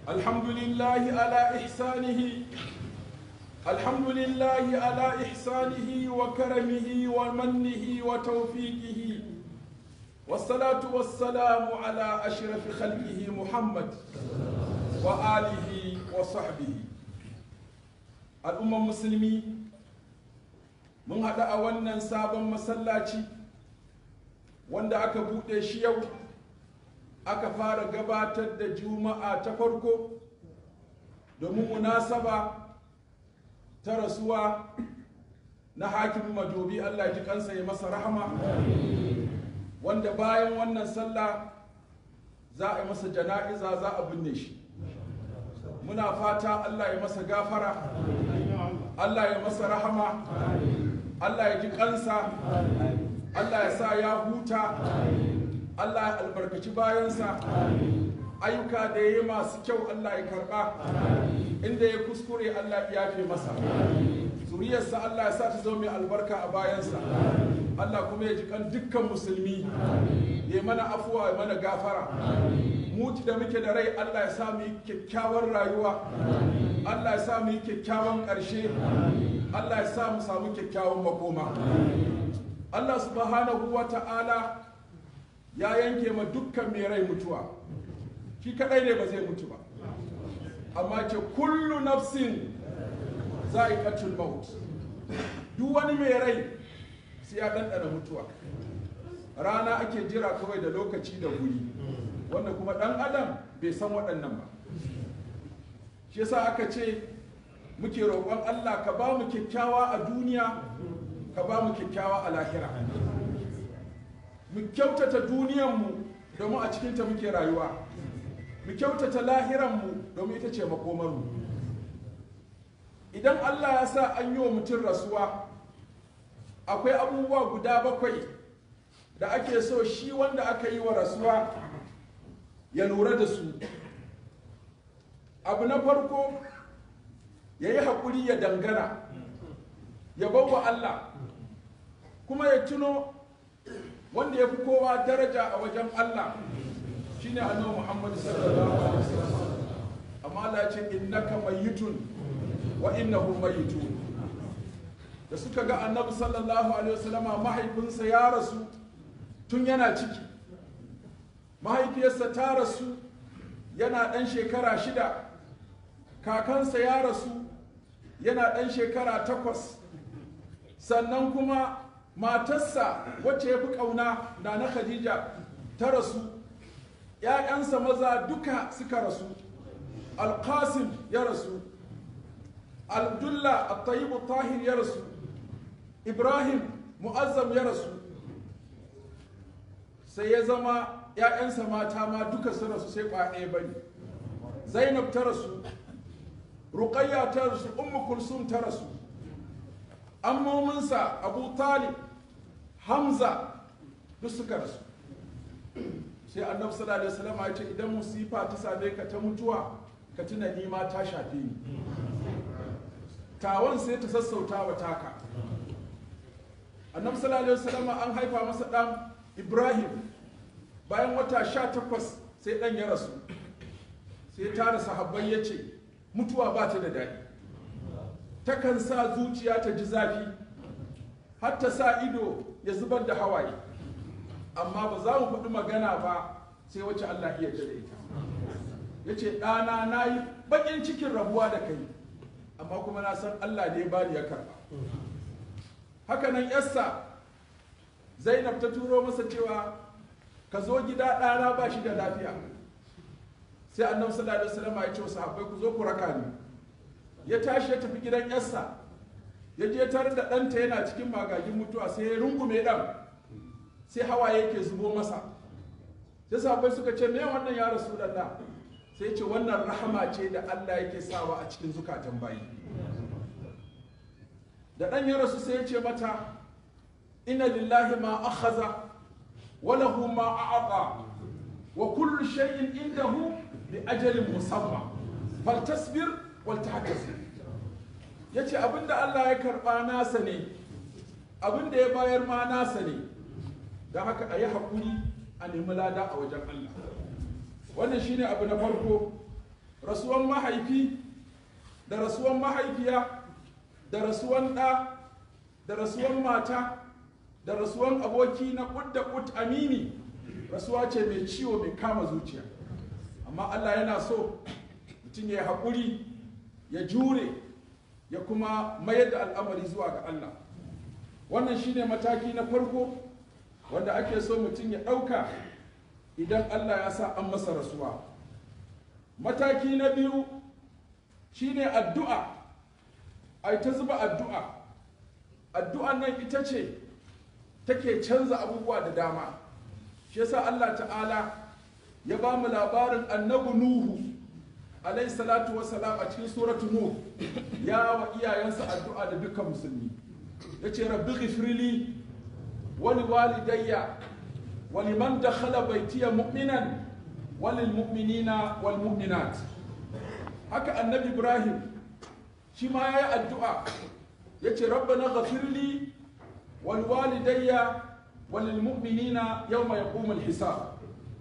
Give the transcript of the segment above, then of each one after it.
الحمد لله على إحسانه الحمد لله على إحسانه وكرمه ومنه وتوفيقه والصلاة والسلام على أشرف خلقه محمد وآله وصحبه الأمة المسلمين mun haɗu a wannan sabon masallaci wanda aka buɗe shi yau aka fara gabatar da juma'a ta farko domin munasaba ta rasuwa na hakimin majobi allah ji kansa ya masa rahama wanda bayan wannan sallah za a yi masa jana'iza za a binne shi muna fata allah ya masa gafara allah ya masa rahama allah ya ji kansa allah ya sa ya huta allah ya albarkaci bayansa ayyuka da ya yi masu kyau allah ya karba inda ya kuskure allah ya yafe masa zuriyarsa allah ya sa ta zama mai albarka a bayansa allah kuma ya ji kan dukkan musulmi ya mana afuwa ya mana gafara mutu da muke da rai allah ya sa mu yi kyakkyawar rayuwa allah ya sa mu yi kyakkyawan ƙarshe allah ya sa mu samu kyakkyawan makoma allah subhanahu wa ta'ala ya yanke ma dukkan mai rai mutuwa shi kadai ne ba zai mutu ba amma ce kullu nafsin za'iqatul maut duk wani mai rai sai ya ɗanɗana mutuwa rana ake jira kawai da lokaci da guri wanda kuma ɗan adam bai san waɗannan ba shi yasa aka ce muke roƙon Allah ka ba mu kyakkyawa a duniya ka ba mu kyakkyawa a lahira mu kyautata duniyanmu domin a cikinta muke rayuwa mu kyautata lahiranmu domin ita ce makomarmu idan Allah ya sa an yi wa mutum rasuwa akwai abubuwa guda bakwai da ake so shi wanda aka yi wa rasuwa ya lura da su abu na farko ya yi haƙuri ya dangana ya bawa Allah kuma ya tuno wanda ya fi kowa daraja a wajen Allah shine annabi Muhammad sallallahu alaihi wasallam amma Allah ya ce innaka mayyitun wa innahu mayyitun da suka ga annabi sallallahu alaihi wasallama mahaifinsa ya rasu tun yana ciki mahaifiyarsa ta rasu yana ɗan shekara shida kakansa ya rasu yana ɗan shekara takwas sannan kuma matarsa wacce ya fi ƙauna na na khadija ta rasu ‘ya'yansa maza duka suka rasu alƙasim ya rasu abdullah at-tayyib tahir ya rasu ibrahim mu'azzam ya rasu sai ya zama ‘ya'yansa mata ma duka su rasu sai ɗaya bane zainab ta rasu ruqayya ta rasu ummu kulsum ta rasu ammominsa abu talib hamza duk suka rasu sai annabi sallallahu alaihi wasallam ya ce idan musifa ta same ka ta mutuwa ka tuna ni ma ta shafe ni tawon sai ta sassauta wa taka annabi sallallahu alaihi wasallam an haifa masa dan ibrahim bayan wata sha takwas sai dan ya rasu sai tara sahabbai ya ce mutuwa ba ta da daɗi takan sa zuciya ta ji zafi har ta sa ido ya zubar da hawaye amma ba za mu faɗi magana ba sai wacce Allah iya da ita ya ce ɗana na yi baƙin cikin rabuwa da kai amma kuma na san Allah ne ba ya karɓa haka nan yassa zainab ta turo masa cewa ka zo gida ɗana ba shi da lafiya sai annabi sallallahu alaihi wasallam ya ce wa sahabbai ku zo ku raka ni ya tashi ya tafi gidan yarsa ya je tare da ɗanta yana cikin magagin mutuwa sai ya rungume ɗan sai hawaye yake zubo masa sai sahabbai suka ce me wannan ya rasulullah sai ce wannan rahama ce da Allah yake sawa a cikin zukatan bayi da ɗan ya rasu sai ya ce mata inna lillahi ma akhaza wa lahu ma a'ata wa kullu shay'in indahu bi ajalin musamma faltasbir wal tahtasib yace abinda Allah ya karba nasa ne abinda ya bayar ma nasa ne don haka a yi haƙuri a nemi lada a wajen Allah wannan shine abu na farko rasuwan mahaifi da rasuwan mahaifiya da rasuwan ɗa da rasuwan mata da rasuwan aboki na kud da kud amini rasuwa ce mai ciwo mai kama zuciya amma Allah yana so mutum ya haƙuri ya jure ya kuma mayar da al'amari zuwa ga Allah wannan shine mataki na farko wanda ake so mutum ya ɗauka idan Allah ya sa an masa rasuwa mataki na biyu shine addu'a ai ta zuba addu'a addu'an nan ita ce take canza abubuwa da dama shi yasa Allah ta'ala ya ba mu labarin annabi nuhu alayhi salatu wassalam a cikin suratu nuh ya wa iyayensa addu'a da dukkan musulmi yace rabbi ghifrili wa liwalidayya wa liman dakhala baytiya mu'minan wa lil mu'minina wal mu'minat haka annabi ibrahim shi ma yayi addu'a yace rabbana ghafirli wal walidayya wal lil mu'minina yawma yaqumul hisab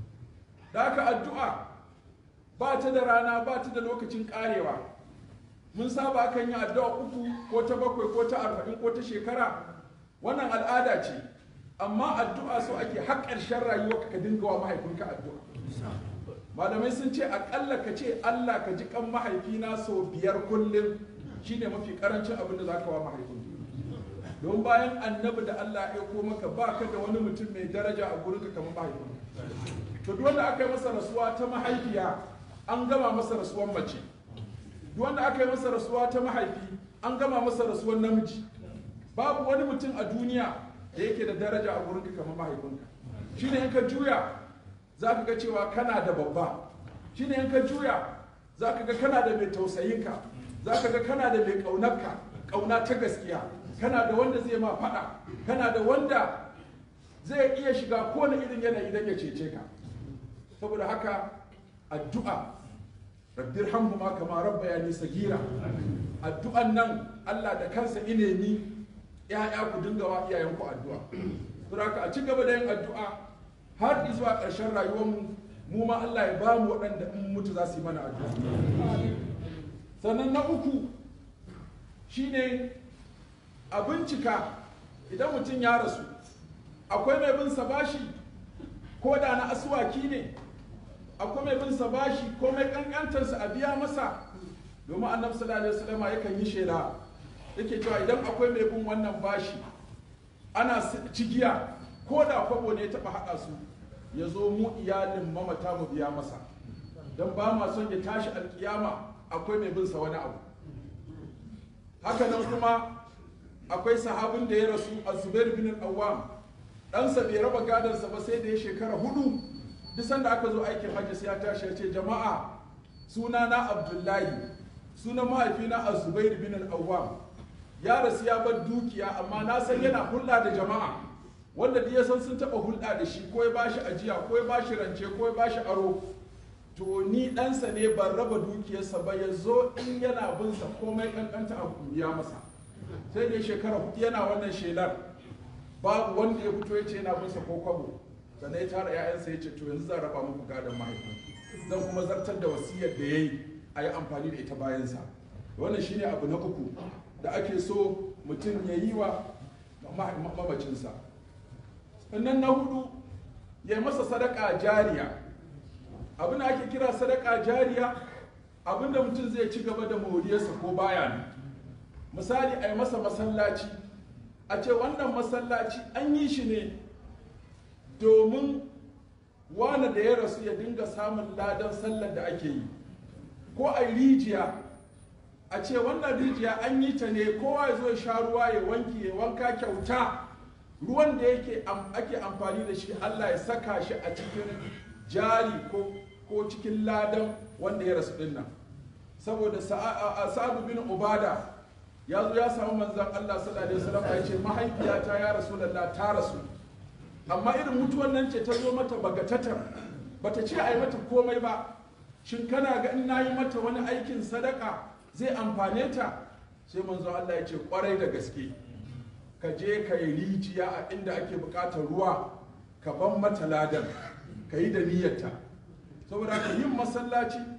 da haka addu'a ba ta da rana ba ta da lokacin karewa mun saba akan yi addu'a uku ko ta bakwai ko ta arba'in ko ta shekara wannan al'ada ce amma addu'a so ake har ƙarshen rayuwa ka dinga wa mahaifinka addu'a malamai sun ce aƙalla ka ce allah ka ji kan mahaifina sau biyar kullum shine mafi karancin abin da za ka wa mahaifin don bayan annabi da allah ya aiko maka ba ka da wani mutum mai daraja a gurinka kamar mahaifin to duk wanda aka yi masa rasuwa ta mahaifiya an gama masa rasuwan mace duk wanda aka yi masa rasuwa ta mahaifi an gama masa rasuwan namiji babu wani mutum a duniya da yake da daraja a gurinka kamar mahaifinka shine in ka juya za ka ga cewa kana da babba shine in ka juya za ka ga kana da mai tausayinka za ka ga kana da mai ƙaunarka ƙauna ta gaskiya kana da wanda zai ma faɗa kana da wanda zai iya shiga kowane irin yanayi don ya cece ka saboda haka addu'a rabbir hamhuma kama rabba ya nisa gira addu'an nan Allah da kansa inemi ya'ya ku dinga wa iyayenku addu'a saboda haka a ci gaba da yin addu'a har zuwa ƙarshen rayuwarmu mu ma Allah ya ba mu waɗanda in mutu za su yi mana addu'a sannan na uku shine a bincika idan mutum ya rasu akwai mai bin sa bashi ko da na asuwaki ne akwai mai bin sa bashi ko mai kankantarsa a biya masa domin annabi sallallahu alaihi wasallam yakan yi shela yake cewa idan akwai mai bin wannan bashi ana cigiya ko da kwabo ne ya taba haɗa su ya zo mu iyalin mamata mu biya masa don ba ma son ya tashi alkiyama akwai mai bin sa wani abu haka nan kuma akwai sahabin da ya rasu a zubair bin al-awwam ɗansa bai raba gadansa ba sai da ya shekara hudu duk sanda aka zo aikin hajji sai ya tashi ya ce jama'a suna na abdullahi sunan mahaifina a zubair bin al-awwam ya rasu ya bar dukiya amma na san yana hulɗa da jama'a wanda ya san sun taɓa hulɗa da shi ko ya bashi ajiya ko ya bashi rance ko ya bashi aro to ni ɗansa ne ban raba dukiyarsa ba ya zo in yana bin sa komai ƙanƙanta a biya masa sai da shekara hudu yana wannan shelar babu wanda ya fito ya ce yana bin sa ko kwabo sannan ya tara 'ya'yansa ya ce to yanzu zan raba muku gadon mahaifin zan kuma zartar da wasiyar da ya yi a yi amfani da ita bayansa wannan shine abu na uku da ake so mutum ya yi wa mamacinsa sannan na hudu ya masa sadaka jariya abin da ake kira sadaka jariya abin da mutum zai ci gaba da moriyarsa ko baya ne misali a yi masa masallaci a ce wannan masallaci an yi shi ne domin wane da ya rasu ya dinga samun ladan sallar da ake yi ko a rijiya a ce wannan rijiya an yi ta ne kowa ya zo ya sha ruwa ya wanki ya wanka kyauta ruwan da yake ake amfani da shi Allah ya saka shi a cikin jari ko ko cikin ladan wanda ya rasu din nan saboda sa'adu bin ubada ya zo ya samu manzan Allah sallallahu alaihi wasallam ya ce mahaifiyata ya rasulullah ta rasu amma irin mutuwan nan ce ta zo mata bagatatar bata ce a yi mata komai ba shin kana ga in nayi mata wani aikin sadaka zai amfane ta sai manzo Allah ya ce kwarai da gaske ka je ka yi rijiya a inda ake bukatar ruwa ka ban mata ladan ka yi da niyyarta saboda ka yin masallaci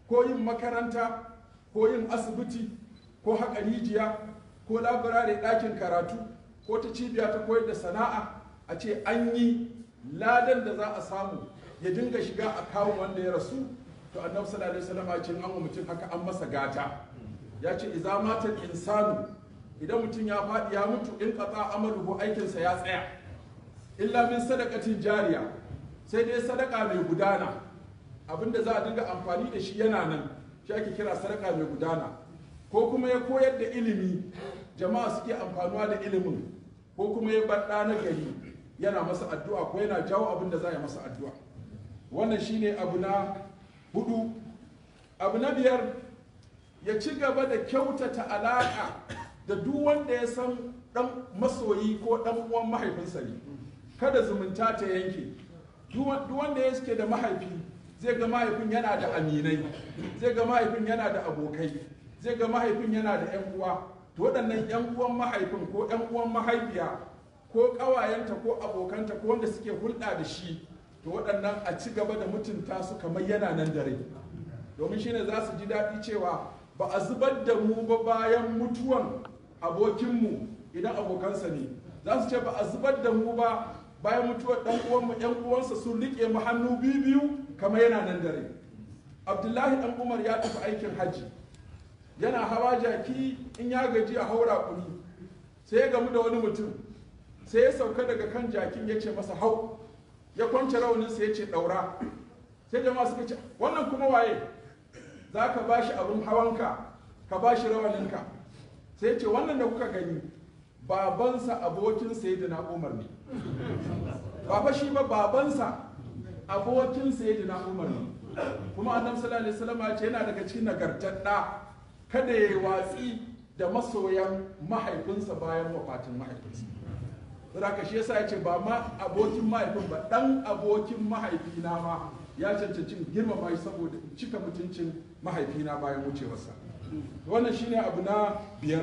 ko yin makaranta ko yin asibiti ko haƙa rijiya ko labirare ɗakin karatu ko ta cibiya ta koyar da sana'a a ce an yi ladan da za a samu ya dinga shiga a kawo wanda ya rasu to annabi sallallahu alaihi wasallam ya ce an wa mutum haka an masa gata ya ce idza matal insanu idan mutum ya faɗi ya mutu in qata amaluhu aikinsa ya tsaya illa min sadaqatin jariya sai dai sadaka mai gudana abinda za a dinga amfani da shi yana nan shi ake kira sadaka mai gudana ko kuma ya koyar da ilimi jama'a suke amfanuwa da ilimin ko kuma ya bar na gari yana masa addu'a ko yana jawo abin da za a masa addu'a wannan shine abu na hudu abu na biyar ya ci gaba da kyautata alaƙa da duk wanda ya san dan masoyi ko dan uwan mahaifinsa ne kada zumunta ta yanke duk wanda ya suke da mahaifi zai ga mahaifin yana da aminai zai ga mahaifin yana da abokai zai ga mahaifin yana da 'yan uwa to waɗannan 'yan uwan mahaifin ko 'yan uwan mahaifiya ko ƙawayenta ko abokanta ko wanda suke hulɗa da shi to waɗannan a ci gaba da mutunta su kamar yana nan dare domin shine za su ji daɗi cewa ba a zubar da mu ba bayan mutuwan abokinmu idan abokansa ne za su ce ba a zubar da mu ba bayan mutuwar ɗan uwanmu 'yan uwansa sun riƙe mu hannu biyu biyu kamar yana nan dare abdullahi ɗan umar ya tafi aikin hajji yana hawa jaki in ya gaji a haura kuni sai ya gamu da wani mutum sai ya sauka daga kan jakin ya ce masa hau ya kwance rauninsa ya ce ɗaura sai jama'a suka ce wannan kuma waye za ka ba shi abin hawanka ka ba shi rawaninka sai ce wannan da kuka gani babansa abokin sayyidina umar ne ba fa shi ba babansa abokin sayyidina umar ne kuma annabi sallallahu alaihi wasallam ya ce yana daga cikin nagartar da kada ya watsi da masoyan mahaifinsa bayan wafatin mahaifinsa saboda shi yasa ya ce ba ma abokin mahaifin ba dan abokin mahaifina ma ya cancanci girmama shi saboda cika mutuncin mahaifina bayan wucewarsa wannan shine abu na biyar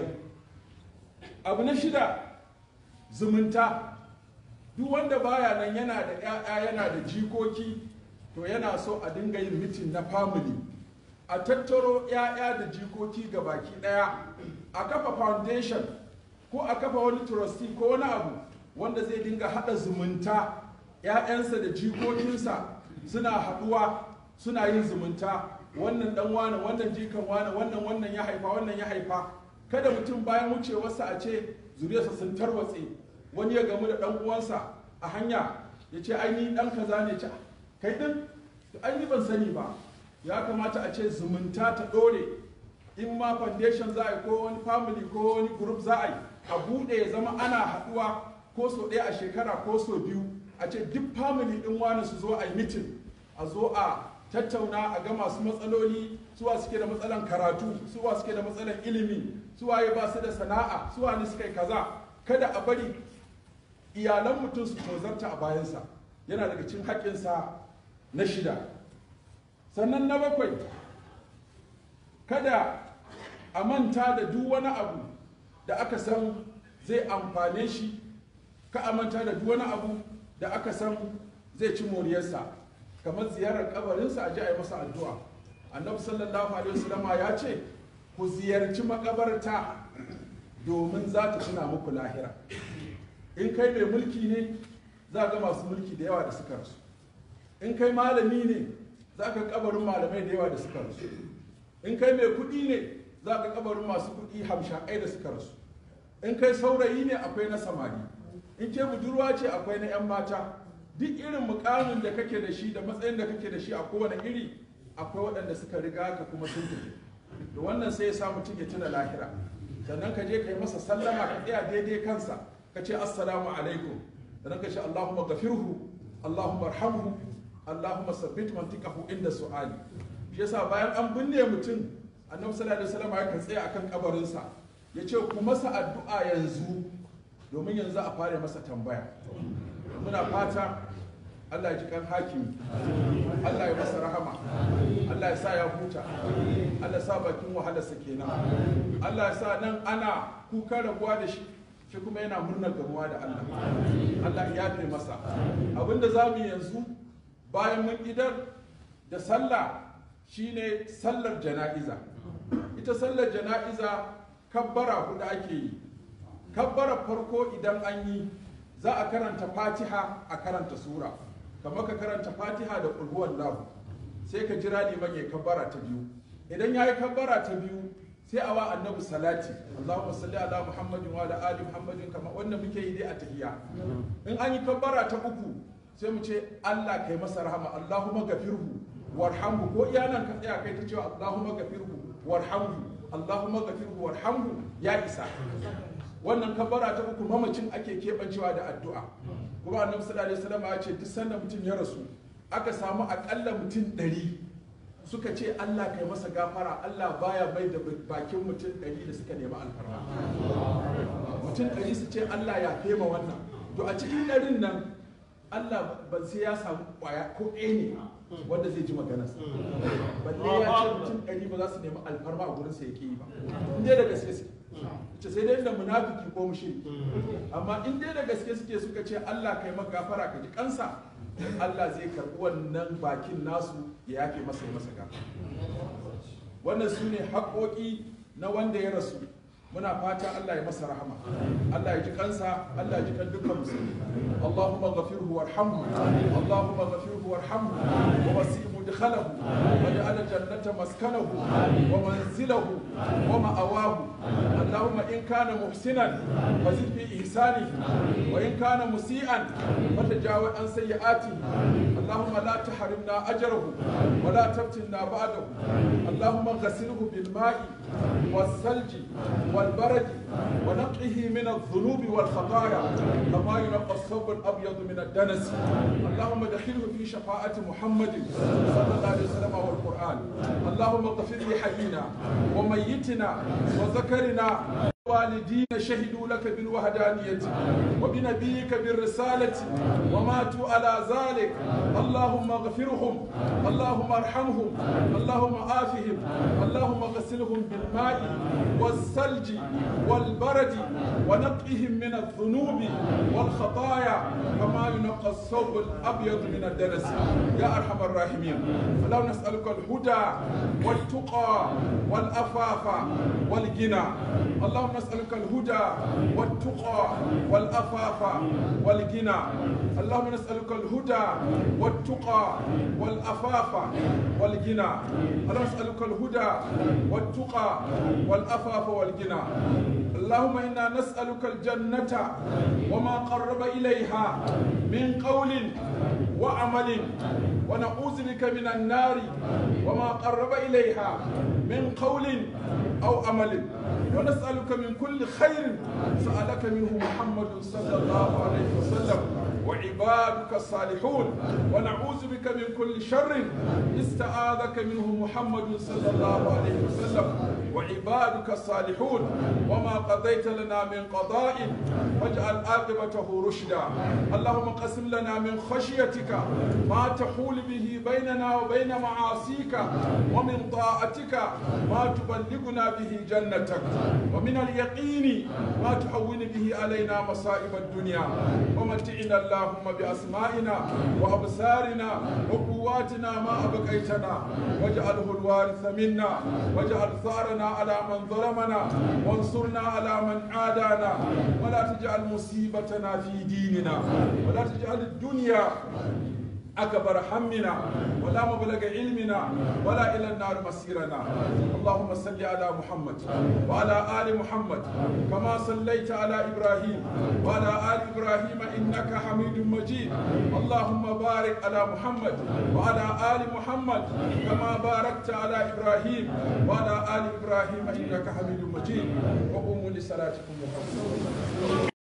abu na shida zumunta duk wanda baya nan yana da 'ya'ya yana da jikoki to yana so a dinga yin mitin na family a tattaro 'ya'ya da jikoki ga baki daya a kafa foundation ko a kafa wani trustee ko wani abu wanda zai dinga hada zumunta 'ya'yansa da jikokinsa suna haduwa suna yin zumunta wannan dan wane wannan jikan wane wannan wannan ya haifa wannan ya haifa kada mutum bayan wucewarsa a ce zuriyarsa sun tarwatse wani ya gamu da dan uwansa a hanya ya ce ai ni dan kaza ne ce kai din ai ni ban sani ba ya kamata a ce zumunta ta dore in ma foundation za a yi ko wani family ko wani group za a yi a buɗe ya zama ana haɗuwa ko so ɗaya a shekara ko so biyu a ce duk family ɗin wani su zo a yi mitin a zo a tattauna a ga masu matsaloli suwa suke da matsalan karatu suwa suke da matsalan ilimi suwa ya ba su da sana'a suwa ne suka yi kaza kada a bari iyalan mutum su tozarta a bayansa yana daga cikin haƙƙinsa na shida sannan na bakwai kada a manta da duk wani abu da aka san zai amfane shi ka a manta da duk wani abu da aka san zai ci moriyarsa kamar ziyarar kabarinsa a ji a yi masa addu'a annabi sallallahu alaihi wasallama ya ce ku ziyarci makabarta domin za ta tuna muku lahira in kai mai mulki ne za ga masu mulki da yawa da suka rasu in kai malami ne za ka kabarin malamai da yawa da suka rasu in kai mai kuɗi ne za ka kabarin masu kuɗi hamshakai da suka rasu in kai saurayi ne akwai na samari in ke budurwa ce akwai na 'yan mata duk irin mukamin da kake da shi da matsayin da kake da shi a kowane iri akwai waɗanda suka riga ka kuma sun tafi da wannan sai ya sa mutum ya tuna lahira sannan ka je ka yi masa sallama ka tsaya daidai kansa ka ce assalamu alaikum sannan ka ce allahumma gafirhu allahumma arhamhu allahumma sabbit mantiqahu inda su'ali shi yasa bayan an binne mutum annabi sallallahu alaihi wasallam ya kan tsaya akan kabarinsa ya ce ku masa addu'a yanzu domin yanzu a fara masa tambaya muna fata Allah ya ji kan hakimi Allah ya masa rahama Allah ya sa ya huta Allah ya sa bakin wahalarsa kenan Allah ya sa nan ana kuka rabuwa da shi shi kuma yana murnar gamuwa da Allah Allah ya yafe masa abinda za mu yanzu bayan mun idar da sallah shine sallar jana'iza ita sallar jana'iza kabbara hudu ake yi kabbara farko idan an yi za a karanta fatiha a karanta sura kamar ka karanta fatiha da ƙulhuwan lahu sai ka jira liman ya kabbara ta biyu idan ya yi kabbara ta biyu sai a wa annabi salati Allahumma salli ala Muhammadin wa ala ali Muhammadin kama wanda muke yi dai a tahiyya in an yi kabbara ta uku sai mu ce Allah kai masa rahama Allahumma gafirhu warhamhu ko iya nan ka tsaya kai ta cewa Allahumma gafirhu warhamhu Allahumma gafirhu warhamhu ya isa wannan kabbara ta uku mamacin ake keɓancewa da addu'a kuma annabi sallallahu alaihi wasallam ya ce duk sanda mutum ya rasu aka samu akalla mutum ɗari suka ce Allah kai masa gafara Allah baya mai da bakin mutum ɗari da suka nemi alfarma mutum ɗari su ce Allah ya fema wannan to a cikin ɗarin nan Allah ban sai ya samu ƙwaya ko ɗaya ne wanda zai ji maganarsa balle ya ce mutum ɗari ba za su nemi alfarma a gurin sa yake yi ba in dai da gaske suke ce sai dai da munafiki ko mushrik amma in dai da gaske suke suka ce Allah kai maka gafara ka ji kansa Allah zai karɓi wannan bakin nasu ya yafe masa ya masa gafara wannan su ne haƙoƙi na wanda ya rasu muna fata Allah ya masa rahama Allah ya ji kansa Allah ya ji kan dukkan musulmi Allahumma ghafirhu warhamhu Allahumma ghafirhu warhamhu wa wasi' mudkhalahu waj'al jannata maskanahu wa manzilahu wa ma'awahu Allahumma in kana muhsinan fazid fi ihsanihi wa in kana musian fatajawaz an sayyi'atihi Allahumma la tahrimna ajrahu wa la taftinna ba'dahu Allahumma ghassilhu bil ma'i والثلج والبرد ونقه من الذنوب والخطايا كما ينقى الثوب الابيض من الدنس اللهم دخله في شفاعة محمد صلى الله عليه وسلم والقرآن اللهم اغفر لحينا وميتنا وذكرنا والدين شهدوا لك بالوحدانية وبنبيك بالرسالة وماتوا على ذلك اللهم اغفرهم اللهم ارحمهم اللهم آفهم اللهم غسلهم بالماء والثلج والبرد ونقهم من الذنوب والخطايا كما ينقى الثوب الأبيض من الدنس يا أرحم الراحمين اللهم نسألك الهدى والتقى والأفاف والغنى اللهم نسألك الهدى والتقى والأفاف والغنى اللهم نسألك الهدى والتقى والأفاف والغنى اللهم نسألك الهدى والتقى والأفاف والغنى اللهم إنا نسألك الجنة وما قرب إليها من قول وعمل ونعوذ بك من النار وما قرب إليها من قول أو عمل ونسألك من كل خير سألك منه محمد صلى الله عليه وسلم وعبادك الصالحون ونعوذ بك من كل شر استعاذك منه محمد صلى الله عليه وسلم وعبادك الصالحون وما قضيت لنا من قضاء واجعل عاقبته رشدا اللهم قسم لنا من خشيتك ما تحول به بيننا وبين معاصيك ومن طاعتك ما تبلغنا به جنتك ومن اليقين ما تحول به علينا مصائب الدنيا ومتعنا اللهم بأسمائنا وأبصارنا وقواتنا ما أبقيتنا واجعله الوارث منا واجعل ثارنا على من ظلمنا وانصرنا على من عادانا ولا تجعل مصيبتنا في ديننا ولا تجعل الدنيا أكبر همنا ولا مبلغ علمنا ولا إلى النار مسيرنا اللهم صل على محمد وعلى آل محمد كما صليت على إبراهيم وعلى آل إبراهيم إنك حميد مجيد اللهم بارك على محمد وعلى آل محمد كما باركت على إبراهيم وعلى آل إبراهيم إنك حميد مجيد وقوموا لصلاتكم محمد